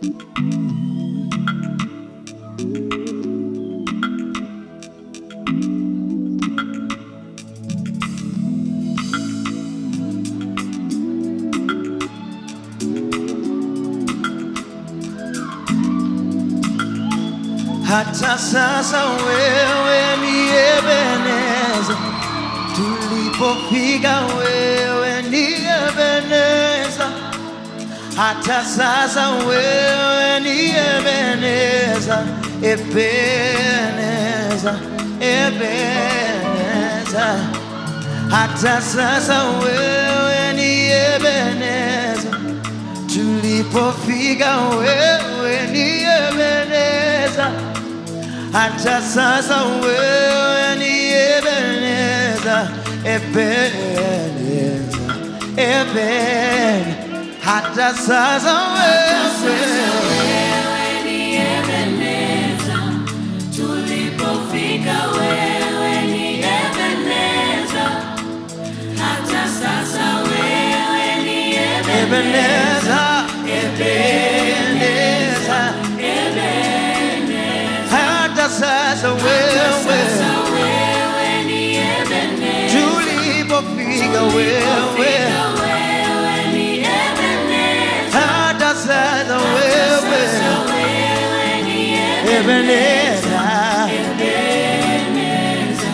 Hata sasa wewe ni Ebeneza, tulipofika wewe ni Ebeneza. Hata sasa wewe ni Ebeneza, Ebeneza, Ebeneza. Hata sasa wewe ni Ebeneza, tulipofika wewe ni Ebeneza. Hata sasa wewe ni Ebeneza, Ebeneza, Eben. Hata sasa wewe Wewe ni Ebeneza, tulipofika wewe ni Ebeneza. Hata sasa wewe ni Ebeneza, Ebeneza. Hata sasa wewe Sasa wewe ni Ebeneza, tulipofika wewe tulipofika wewe ni Ebeneza. hata sasa wewe Sasa wewe ni Ebeneza. Ebeneza,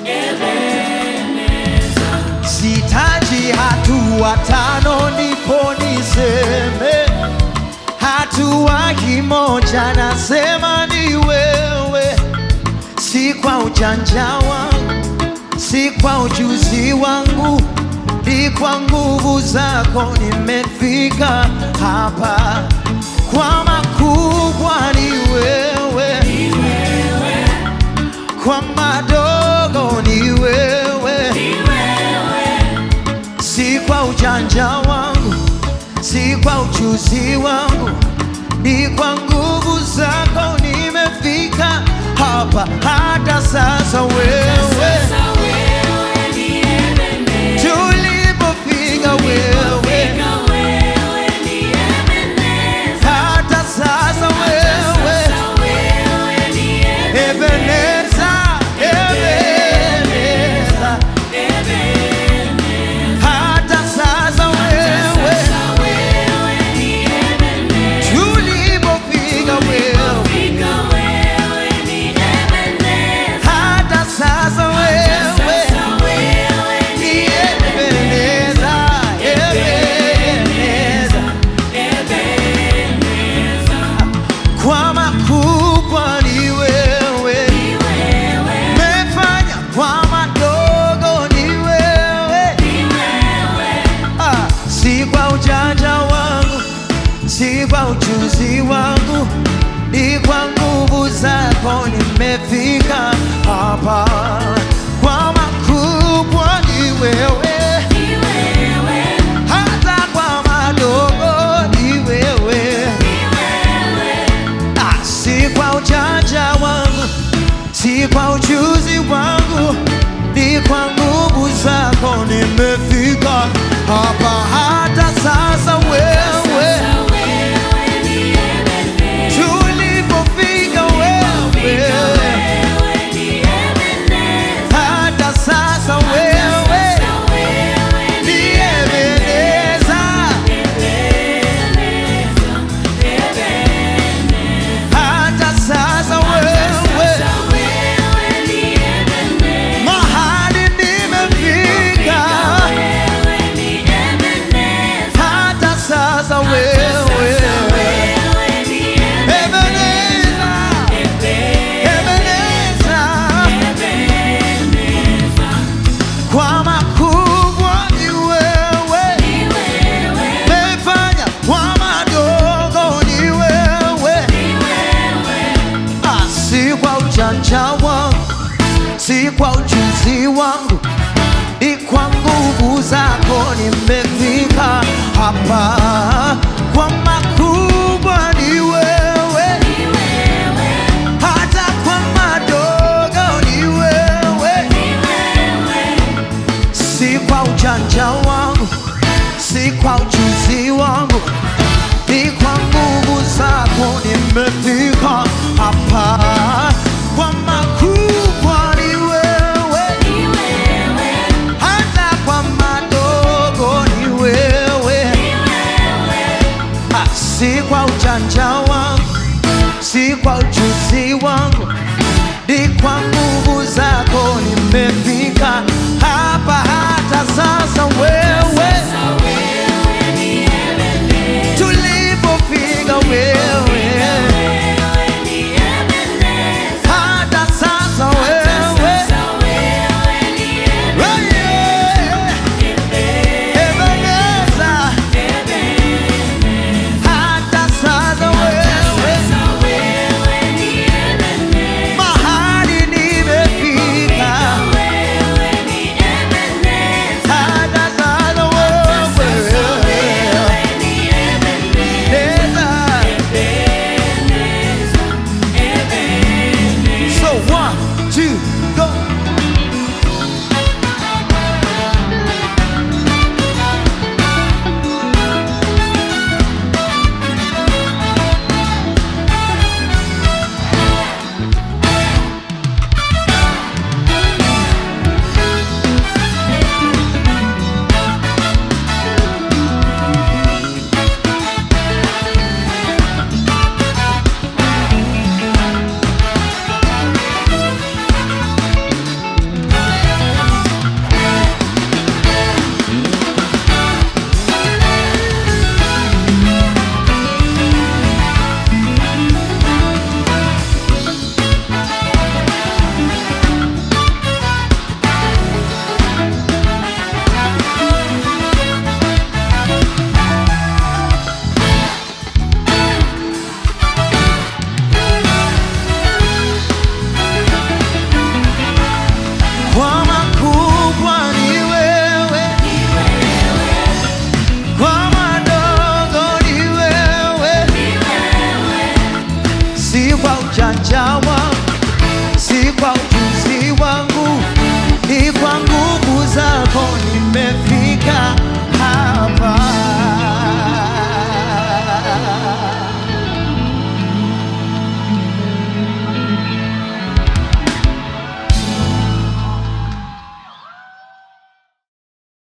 Ebeneza. Sitaji hatua tano ndipo niseme, hatua kimoja nasema ni wewe, si kwa ujanja wangu, si kwa ujuzi wangu, ni kwa nguvu zako nimefika hapa. Kwa makubwa ni wewe, kwa madogo ni wewe si kwa ujanja wangu, si kwa ujuzi wangu, ni kwa nguvu zako nimefika hapa. Hata sasa wewe, Sasa wewe ni Ebeneza, tulipofika wewe, fika wewe ni Ebeneza. hata sasa wewe, Sasa wewe ni Ebeneza, Ebeneza, Ebeneza. hata sasa wewe, Sasa wewe ni Ebeneza, tulipofika wewe, fika wewe ni Ebeneza. hata sasa wewe Sasa wewe ni Ebeneza, Ebeneza. Ebeneza. Kwa makubwa ni wewe, Ni wewe, mefanya kwa madogo ni wewe. ni wewe. Ah, si kwa ujanja wangu, si kwa ujuzi wangu, ni kwa nguvu zako nimefika hapa. Kwa makubwa ni wewe, Ni wewe, hata kwa madogo ni wewe. ni wewe. Ah, si kwa ujanja wangu, si kwa ujuzi wangu, ni kwa nguvu zako nimefika hapa. Hata sasa wewe, Sasa wewe ni Ebeneza, tulipofika fika wewe, wewe ni Ebeneza. hata sasa wewe Sasa wewe ni ni Ebeneza, Ebeneza, Ebeneza. hata sasa wewe Sasa wewe ni Ebeneza, mahali nimefika, wewe ni Ebeneza. hata sasa Sasa wewe wewe ni Ebeneza, Ebeneza, Ebeneza, kwa makubwa ni wewe, ni wewe, mefanya kwa madogo ni wewe, ni wewe. Ah, si kwa ujanja wangu, si kwa ujuzi wangu, ni kwa nguvu zako nimefika hapa. Kwa makubwa ni wewe, Ni wewe, hata kwa madogo ni wewe. ni wewe, si kwa ujanja wangu, si kwa ujuzi wangu, ni kwa nguvu zako nimefika hapa kwa makubwa ni wewe ni wewe, hata kwa madogo ni wewe ni wewe, Ah, si kwa ujanja wangu si kwa ujuzi wangu ni kwa nguvu zako nimefika hapa hata sasa wewe sasa wewe ni Ebenezer, tulipofika wewe wewe ni Ebenezer, hata sasa wewe sasa wewe ni Oh, yeah. Ebeneza, hata sasa wewe sasa wewe ni Ebenezer, mahali nimefika wewe ni Ebenezer, hata sasa wewe wewe ni Ebenezer, Neza. Ebenezer. So one, two, go. Kwa makubwa ni wewe, kwa madogo ni wewe, si kwa ujanja wangu